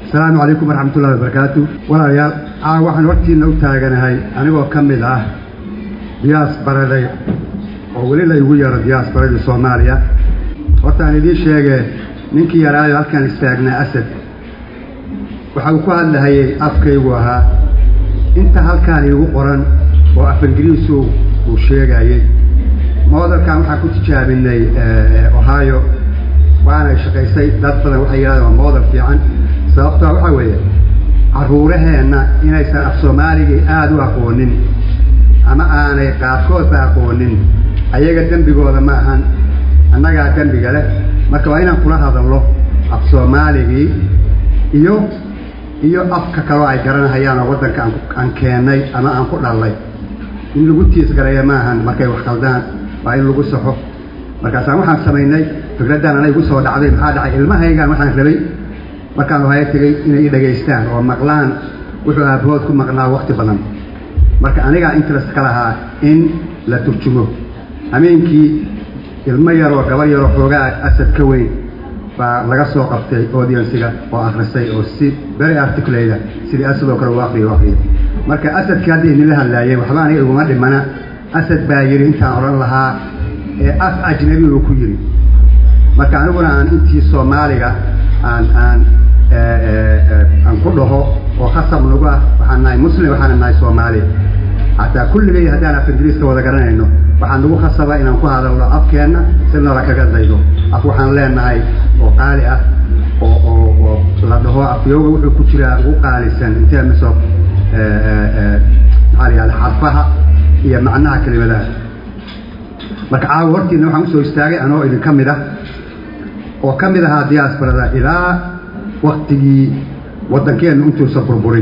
asalaamu calaykum waraxmatullahi wabarakaatu walaalayaal caawa waxaan hortiina u taaganahay anigoo ka mid ah diyaas baraday oo weli la igu yaro diyaas baradii soomaaliya hortaan idiin sheegee ninkii yaraayo halkaan istaagnaa asad waxa uu ku hadlahayay afkaygu ahaa inta halkaan iigu qoran oo af ingiriisu uu sheegayey moodalkan waxaan ku tijaabinay ohio waanay shaqaysay dad badan waxay yidhahdeen waa moodal fiican sababtoa waxaa weeye carruuraheenna inaysan af soomaaligii aada u aqoonin ama aanay qaarkoodba aqoonin ayaga dembigooda ma ahan annagaa dembiga leh marka waa inaan kula hadallo af soomaaligii iyo iyo afka kaloo ay garanahayaan oo waddanka aan keennay ama aan ku dhallay in lagu tiisgareeya ma ahan markay wax qaldaan waa in lagu saxo markaasaan waxaan samaynay fikraddan ana igu soo dhacday maxaa dhacay ilmahaygaan waxaan rabay markaan ohaya tegey inay i dhagaystaan oo maqlaan wuxuu aabahood ku maqnaa wakti badan marka anigaa interest ka lahaa in la turjumo hameenkii ilmo yaroo gabar yaroo xoogaa asad ka weyn baa laga soo qabtay audiensiga oo akhrisay oo si very articulata sidii asad oo kale u akriyo akriyo marka asadkii hadda idinla hadlaayay waxba aniga iguma dhimana asad baa yidhi intaan odhan lahaa ee af ajnabi uu ku yidhi marka aniguna aan intii soomaaliga aan aan aan ku dhaho oo khasab nagu ah waxaan nahay muslim waxaana nahay soomaali xataa kulligay haddaan af ingiriiska wada garanayno waxaan nagu khasaba inaan ku hadalno afkeenna si noola kaga daydo af waxaan leenahay oo qaali ah oo oo oo la dhaho afyooga wuxuu ku jiraa ugu qaalisan in terms of maxaa la yihahda xarfaha iyo macnaha kelimadaha marka caawa hortiina waxaan usoo istaagay anoo idin ka mid ah oo ka mid ahaa diaasbarada ilaa waktigii waddankeennu intuusa burburin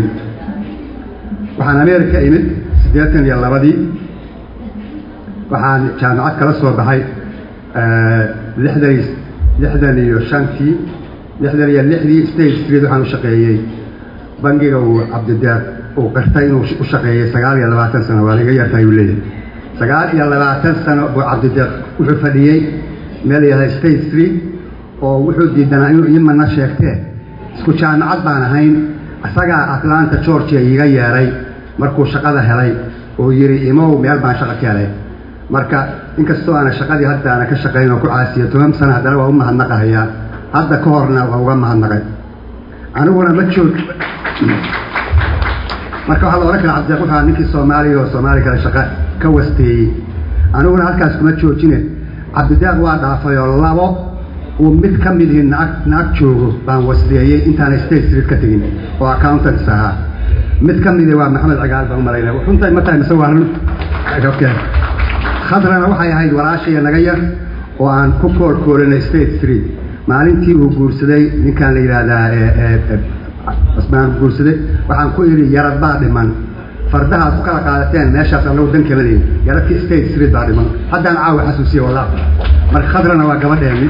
waxaan ameerika imid siddeetan iyo labadii waxaan jaamacad kala soo baxay lixdan lixdan iyo shantii lixdan iyo lixdii state street waxaan u shaqeeyey bangiga uu cabdideer uu qirtay inuu u shaqeeyey sagaal iyo labaatan sano waa laga yartahay uu leeyahay sagaal iyo labaatan sano buu cabdideer wuxuu fadhiyey meel yahay state street oo wuxuu diidanaa inuu imana sheegtee isku jaamacad baan ahayn isagaa atlanta georgia iiga yeeray markuu shaqada helay oo yidhi imow meel baan shaqa ka helay marka inkastoo aana shaqadii hadda aana ka shaqayn oo ku caasiyo toban sano haddana waa u mahadnaqahayaa hadda ka horna waa uga mahadnaqay aniguna ma joog marka waxaa la odhan kara cabdideeq waxaa ninkii soomaaliya oo soomaali kale shaqa ka wasteeyey aniguna halkaas kuma joojine cabdideeq waa dhaafay oo labo uu mid ka midii naag naag joogo baan wasdeeyey intaanay state street ka tegin oo accountants ahaa mid ka midii waa maxamed cigaal baan umalayna runta ma tahay mise waa run khadrana waxay ahayd walaashaya naga yar oo aan ku koolkoolinay state street maalintii uu guursaday ninkaan la yidhaahdaa asmaan guursaday waxaan ku idhi yarad baa dhiman fardahaad ku kala qaadateen meeshaas anagu dan kama lehin yaradkii state street baa dhiman haddaan caawa xasuusiye wallah marka khadrana waa gabadheeni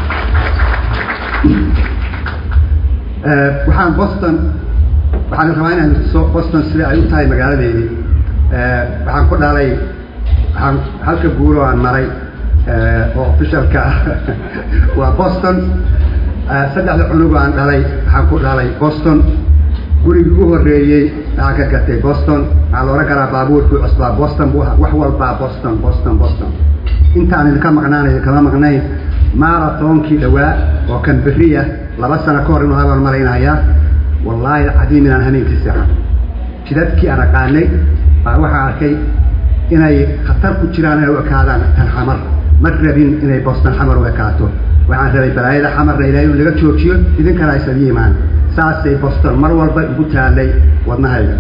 waxaan boston waxaan rabaa inaan so boston sida ay u tahay magaaladeedii waxaan ku dhalay waxaan halka guuro aan maray oo officialka ah waa boston saddexda cunug aan dhalay waxaan ku dhalay boston gurigii ugu horreeyey waxaan ka gatay boston waxaa la odhan karaa baabuurkii cusbaa boston buu wax walbaa boston boston boston intaan idinka maqnaanayo kama maqnayn maratoonkii dhowaa oo kan beriya laba sano ka hor inuu habaan malaynayaa wallaahi alcadiim inaan hameenkii seexan jidadkii aan aqaanay baa waxaa arkay inay khatar ku jiraan inay u ekaadaan tan xamar ma rabin inay boston xamar u ekaato waxaan rabay balaayada xamarna ilahay inuu laga joojiyo idinkana aysan iimaan saasay boston mar walba igu taallay wadnahayga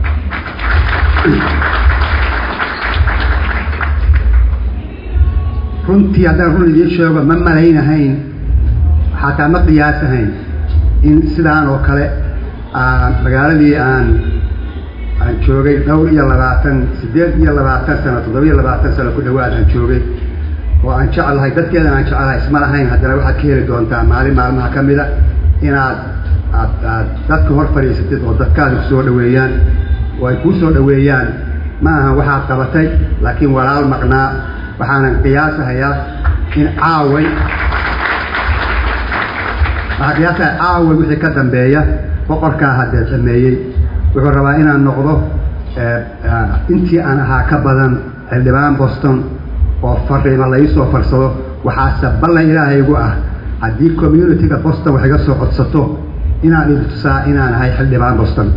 runtii haddaan run idiin sheego ma malaynahayn xataa ma qiyaasahayn in sidaan oo kale magaaladii aan aan joogay dhowr iyo labaatan siddeed iyo labaatan sano toddoba iyo labaatan sano ku dhawaad aan joogay oo aan jeclahay dadkeedan aan jeclahay isma lahayn haddana waxaad ka heli doontaa maalin maalmaha ka mida inaad aad aad dadka hor fadhiisatid oo dadkaada kusoo dhaweeyaan oo ay kuu soo dhaweeyaan ma aha waxaad qabatay laakiin walaal maqnaa waxaanan qiyaasahayaa in caaway waxaa qiyaasaha caaway wixii ka dambeeya boqorkaa haddee sameeyey wuxuu rabaa inaan noqdo intii aan ahaa ka badan xildhibaan boston oo fariima la iisoo farsado waxaase ballan ilaahaygu ah haddii communitiga boston wax iga soo codsato inaan idi tusaa inaan ahay xildhibaan boston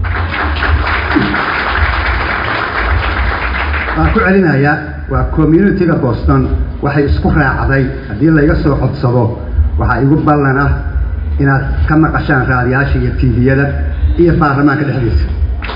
waan ku celinayaa waa communitiga boston waxay isku raacday haddii layga soo codsado waxaa igu ballan ah inaad ka maqashaan raadiyaasha iyo tviyada iyo baarlamaanka dhexdiisa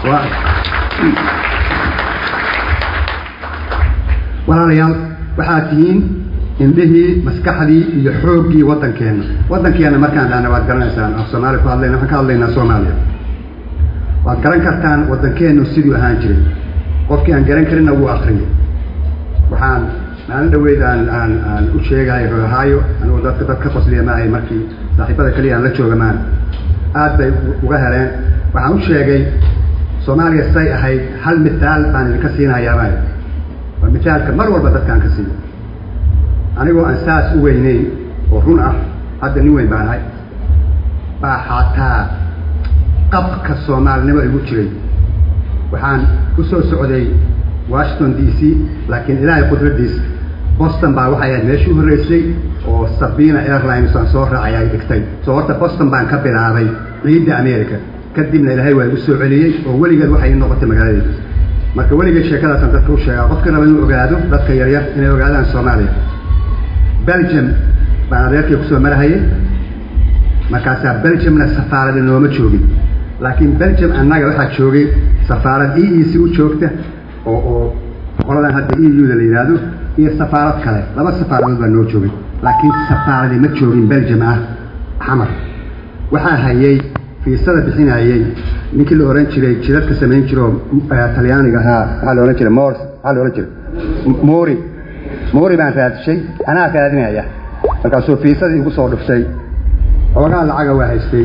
walaalayaal waxaad tihiin indhihii maskaxdii iyo xooggii waddankeenna waddankeenna markaan dhahna waad garanaysaan af soomaaliya ku hadlayna waxaan ka hadlaynaa soomaaliya waad garan kartaan waddankeennu siduu ahaan jiray qofkii aan garan karinna wuu akriyay waxaan maalin dhaweyd aan aan aan u sheegahay rohaayo anigu dadka dad ka qosliya maahay markii saaxiibada keliya aan la jooga maan aad bay uga heleen waxaan u sheegay soomaaliya say ahayd hal mithaal baan idinka siinayaa maayo waa mithaalka mar walba dadkaan ka siiyo anigoo aan saas u weyneyn oo run ah hadda nin weyn baan ahay baa xataa qabka soomaalinimo igu jiray waxaan u soo socday washington d c laakiin ilaahay qudradiis boston baa waxay ahayd meeshii u horreysay oo sabina airlines aan soo raacay ay dhigtay soo horta boston baan ka bilaabay ciidda america kadibna ilaahay waa igu soo celiyey oo weligeed waxay ii noqotay magaaladeeda marka weligeed sheekadaasaan dadka u sheegaa qofkii raba inuu ogaado dadka yaryar inay ogaadaan soomaaliya belgium baan adeerkay kusoo marahayay markaasaa belgiumna safaarada nooma joogin laakiin belgium annaga waxaa joogay safaarad e e c u joogta oo oo qoladan hadda e u da la yidhaahdo iyo safaarad kale laba safaaradood baa noo joogay laakiin safaaradii ma joogin belgium ah xamar waxaa hayay fiisada bixinayey ninkii la ohan jiray jidadka samayn jiro talyaaniga ahaa waxaa la ohan jiray mor maxaa la ohan jiray mori mori baan raadshay anaa raadinaya markaasuu fiisadii igu soo dhuftay xoogaa lacaga waa haystay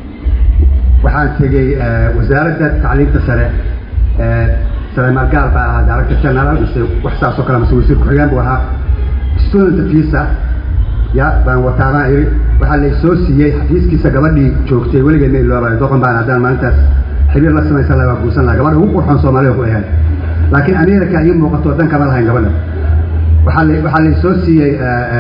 waxaan tegey wasaaradda tacliimta sare saleemaal gaal baa ahaa director general mise wax saas oo kale mase wasiir ku-xigeen buu ahaa student visa ya baan wataa baan iri waxaa la soo siiyey xafiiskiisa gabadhii joogtay weligeed ma iloobayo doqon baan haddaan maalintaas xiriir la samaysan laha waa guursan laha gabadha ugu qurxoon soomaalida ku ahayd laakiin america ii muuqato dan kama lahayn gabadha waxaa la waxaa la soo siiyey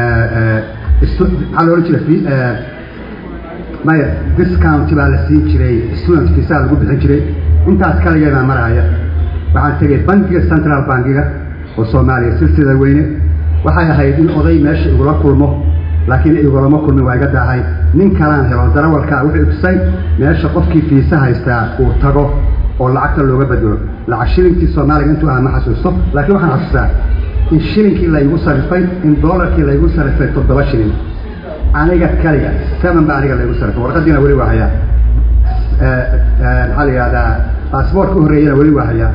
maxaa la odhan jiray maya discount baa la siin jiray student visa lagu bixin jiray intaas kaligee baan maraya waxaan tegey bankiga central bankiga oo soomaaliya silsila weyne waxay ahayd in oday meesha igula kulmo laakiin igulama kulmin waa iga daahay nin kalaan helo darawalkaa wuxuu tusay meesha qofkii fiisa haystaa uu tago oo lacagta looga bedelo lacag shilinkii soomaaliga intuu aha ma xasuusto laakiin waxaan xasuustaa in shilinkii laygu sarifay in doolarkii laygu sarifay toddoba shilin aniga kaliga seven ba aniga laygu sarifay warqadiina weli waa hayaa maxaa la yihahdaa baasboortka u horreeyana weli waa hayaa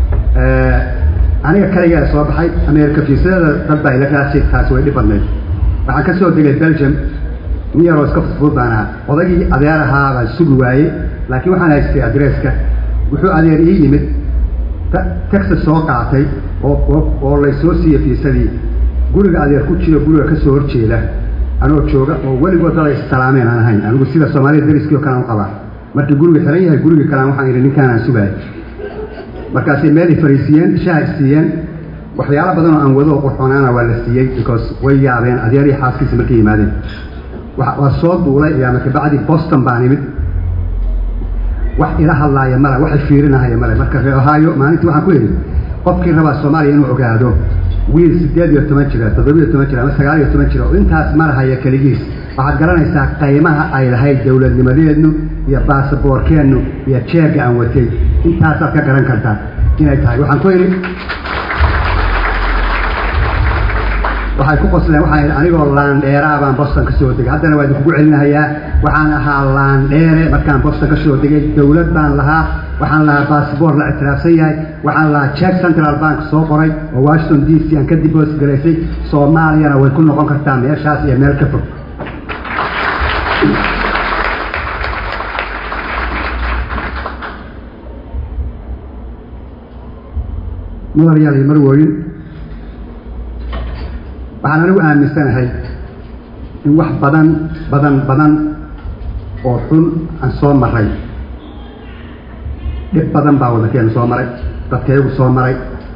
aniga kaligaa soo baxay ameerika fiisadada dad baa ila raasay taasi way dhib badnayd waxaan ka soo degay belgium nin yaroo iska fudfud baan ahaa odaygii adeer ahaa baan sugi waayey laakiin waxaan haystay adresska wuxuu adeer ii yimid texas soo qaatay oo oo laysoo siiyey fiisadii guriga adeer ku jiro guriga ka soo horjeeda anoo jooga oo weligood dad ay issalaameen aan ahayn anigu sida soomaalida dariskii oo kale aan u qabaa markii guriga xiran yahay gurigii kalean waxaan idhi ninkaan aan sugaay markaasay meel i fariisiiyeen shaha isiiyeen waxyaalo badan oo aan wado oo qurxoonaana waa la siiyey because way yaabeen adeer iyo xaaskiisa markay yimaadeen waa soo duulay ayaa marka bacdi boston baan imid wax ila hadlaaya male waxay fiirinahaya male marka ree ohio maalintii waxaan ku idhi qofkii rabaa soomaaliya inuu ogaado wiil siddeed iyo toban jira toddobiyo toban jira ama sagaal iyo toban jira oo intaas marahaya keligiis waxaad garanaysaa qaymaha ay lahayd dowladnimadeednu iyo baasaboorkeennu iyo jeegga aan watay intaasaad ka garan kartaa inay tahay waxaan ku idhi waxay ku qosleen waxaan idhi anigoo laandheeraa baan boston ka soo degay haddana waa idinkugu celinahayaa waxaan ahaa laandheere markaan boston ka soo degay dowlad baan lahaa waxaan lahaa baasboor la ictiraafsan yahay waxaan lahaa jack central bank soo qoray oo washington d c aan ka dibos garaysay soomaaliyana way ku noqon kartaa meeshaas iyo meel ka fog mudanayaal iyo marwooyin waxaan anigu aaminsanahay in wax badan badan badan oo xun aan soo maray dhib badan baa waddankeenu soo maray dadkaygu soo maray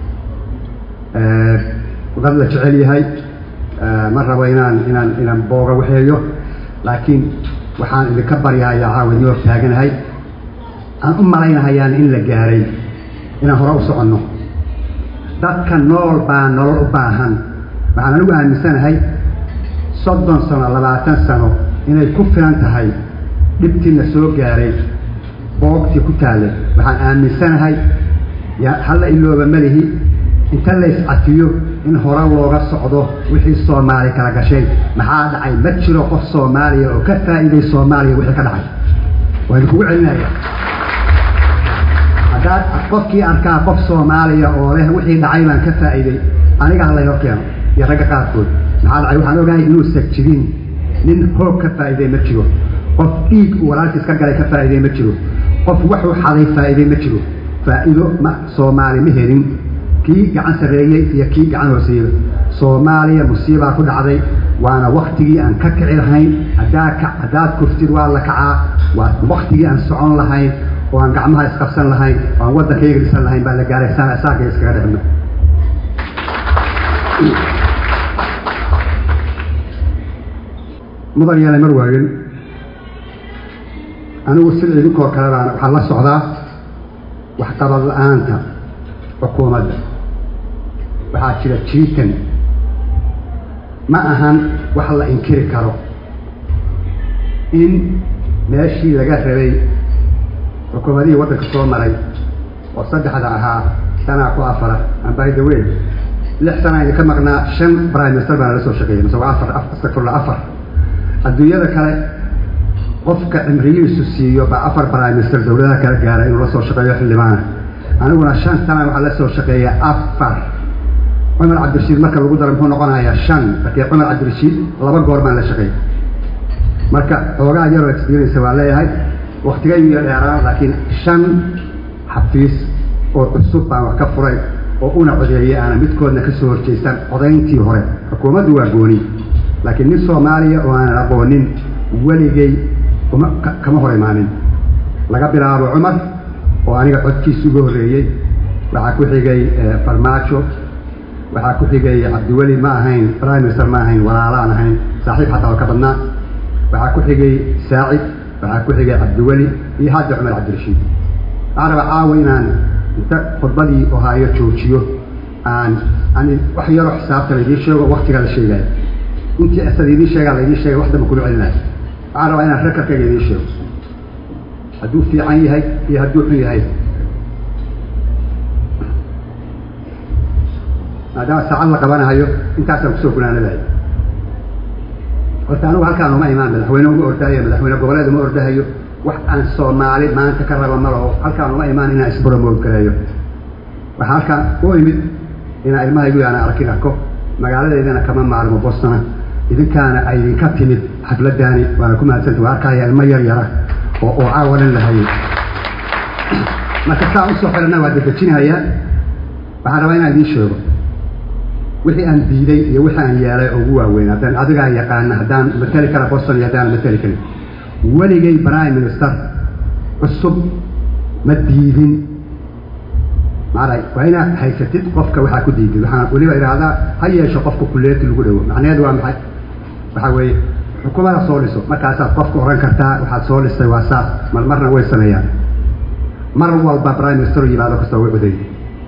dad la jecel yahay ma rabo inaan inaan inaan booga waxeeyo laakiin waxaan idinka baryahayaa caawa idin hor taaganahay aan u malaynahayaan in la gaaray inaan hore u soconno dadka nool baa nolol u baahan waxaan anigu aaminsanahay soddon sano labaatan sano inay ku filan tahay dhibtiina soo gaaray boogtii ku taallay waxaan aaminsanahay halla ilooba malihi inta la iscafiyo in hore looga socdo wixii soomaali kala gashay maxaa dhacay ma jiro qof soomaaliya oo ka faa'iiday soomaaliya wixii ka dhacay waa idinkugu celinaya haddaad qofkii arkaa qof soomaaliya oo leh wixii dhacay baan ka faa'iiday aniga halay hor keeno iyo ragga qaarkood maxaa dhacay waxaan ogahay inuusan jirin nin hoog ka faa'iiday ma jiro qof dhiig uu walaalkiis ka galay ka faa'iiday ma jiro qof waxuu xaday faa'iiday ma jiro faa'iido ma soomaali ma helin kii gacan sarreeyey iyo kii gacan hooseeyey soomaaliya musiibaa ku dhacday waana waktigii aan ka kici lahayn haddaa ka haddaad kuftid waa la kacaa waa waktigii aan socon lahayn oo aan gacmaha isqabsan lahayn oo aan waddankayga dhisan lahayn baa la gaaray saakay iskaga dhexno mudan yeelay mar waagen anigu sida idinkoo kale baan waxaan la socdaa waxqabad la-aanta xukuumadda waxaa jira jiitan ma ahan wax la inkiri karo in meeshii laga rabay xukuumadihii waddanka soo maray oo saddexda ahaa sanaa ku afara ambaida weyn lix sana idinka maqnaa shan prime minister baana la soo shaqeeyay mise waa afar astagfirullah afar adduunyada kale qofka cimrigiisu siiyo baa afar prime minister dawladaha kala gaara inuu la soo shaqeeyo xildhibaana aniguna shan sana waxaa la soo shaqeeya afar cumar cabdirashiid marka lagu daro muxuu noqonayaa shan markii cumar cabdirashiid laba goor baan la shaqeeyay marka xoogaa yaroo experience waa leeyahay waktigaygu iyo dheeraan laakiin shan xafiis oo cusub baan wax ka furay oo una codeeyay aana midkoodna ka soo horjeystan codayntii hore xukuumaddu waa gooni laakiin nin soomaaliya oo aanan aqoonin weligay uma kama hor imaanin laga bilaabo cumar oo aniga codkiisa uga horreeyey waxaa ku xigay farmaajo waxaa ku xigay cabdiweli ma ahayn prime minister ma ahayn walaalaan ahayn saaxiib xataa oo ka badnaa waxaa ku xigay saacid waxaa ku xigay cabdiweli iyo hadda cumar cabdirashiid waxaan rabaa caawa inaan inta khudbadii ohaayo joojiyo aan aan wax yaroo xisaabta laidiin sheego waktiga la sheegaayo intii asada idiin sheegaa laidiin sheegay wax damba kuma celinayo waxaan rabaa inaan rekarkayga idiin sheego hadduu fiican yahay iyo hadduu xun yahay maadaama saacad la qabanahayo intaasaan kusoo gunaanadayo horta anugu halkaan uma imaan madaxweyne uma ordaayo madaxweyne goboleed uma ordahayo wax aan soomaali maanta ka raba ma laho halkaan uma imaan inaan isboromood gareeyo waxaa halkaan u imid inaan ilmahaygu yaana arkin arko magaaladeedana kama maalmo bostona idinkaana ay idinka timid xafladaani waana ku mahadsanta waa arkaya ilmo yar yara oo oo caawa dhan lahayay marka saa usoo xidhanna waa dedejinhayaa waxaan rabaa inaan idiin sheego wixii aan diiday iyo wixii aan yeelay oo ugu waaweyn haddaan adigaa yaqaana haddaan mateli kara boston iyo haddaan mateli karin weligay prime minister cusub ma diidin maala waa inaad haysatid qofka waxaa ku diidid waxaan weliba idhaahdaa ha yeesho qofka kuleeti lagu dhawo macnaheedu waa maxay waxaa weeye xukuumada soo dhiso markaasaad qofka oran kartaa waxaad soo dhistay waa saas mar marna way sameeyaan mar walba prime minister yimaado kastoo way oday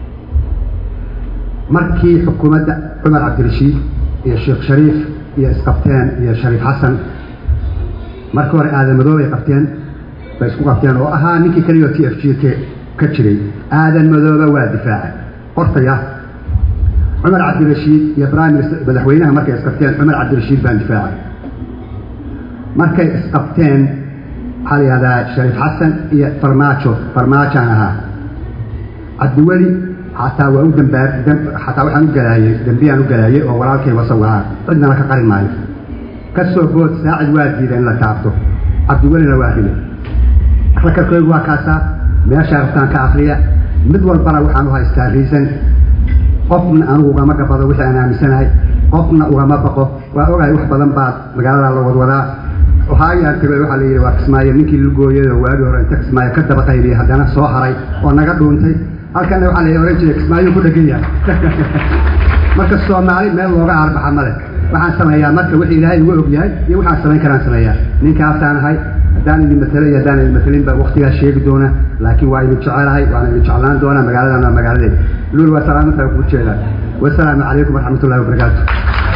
markii xukuumadda cumar cabdirashiid iyo sheekh shariif iyo isqabteen iyo shariif xasan markii hore aadan madoob ay qabteen bay isku qabteen oo ahaa ninkii keliyo t f g k ka jiray aadan madooba waa difaacay qortaya cumar cabdirashiid iyo prime minister madaxweynaha markay isqabteen cumar cabdirashiid baan difaacay markay isqabteen waxaa la yihahdaa shariif xasan iyo farmaajo farmaajaan ahaa cabdiweli xataa waa u dambaa xataa waxaan u galaayey dembiyaan u galaayey oo walaalkay wasawahaa cidnana ka qarin maayo ka soo bood saacid waa diida in la taabto cabdiwelina waa rile rakarkaygu waa kaasaa meeshaa rabtaan ka akriya mid walbana waxaan u haystaa riisan qofna anugu ugama gabado wixii aan aaminsanahay qofna ugama baqo waa ogahay wax badan baad magaalada la wadwadaa ohayaan tagay waxaa la yidhi waa kismaayo ninkii lugooyada waagi hore inta kismaayo ka daba qaybiyey haddana soo haray oo naga dhuuntay halkana waxaa la ohan jiray kismaayo ku dhegan yahay marka soomaali meel looga aarbaxa male waxaan sameeyaa marka wixii ilaahay uga og yahay iyo waxaan samayn karaan sameeyaa ninkaasaan ahay haddaan idin matelay haddaan idin matelinba waktigaa sheegi doona laakiin waa idin jecelahay waana idin jeclaan doonaa magaaladan waa magaaladeed luul waa salaamantaa ku jeedaa wasalaamu calaykum waraxmatullahi wabarakaatu